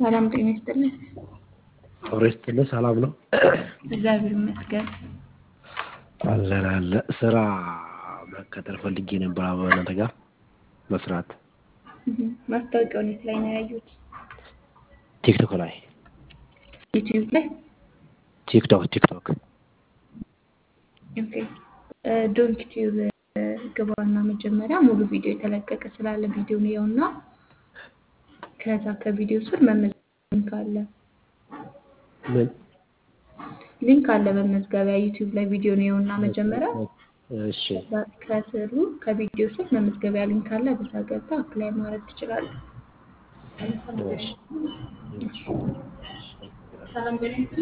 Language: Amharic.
ሰላም ጤና ይስጥልኝ። ጦር ይስጥልኝ። ሰላም ነው? እግዚአብሔር ይመስገን። አለን አለ ስራ መቀጠር ፈልጌ ነበር በእናንተ ጋር መስራት። ማስታወቂያውን የት ላይ ነው ያዩት? ቲክቶክ ላይ ዩቲዩብ ላይ። ቲክቶክ ቲክቶክ ኦኬ ዶንክ ቲዩብ ግባና መጀመሪያ ሙሉ ቪዲዮ የተለቀቀ ስላለ ቪዲዮ ነው ከዛ ከቪዲዮ ስር መመዝገብ ሊንክ አለ ምን ሊንክ አለ መመዝገቢያ ዩቲዩብ ላይ ቪዲዮ ነው እና መጀመሪያ እሺ ከስሩ ከቪዲዮ ስር መመዝገቢያ ሊንክ አለ በዛ ገብተህ አፕላይ ማድረግ ትችላለህ። እሺ ሰላም ጤና ይስጥልኝ።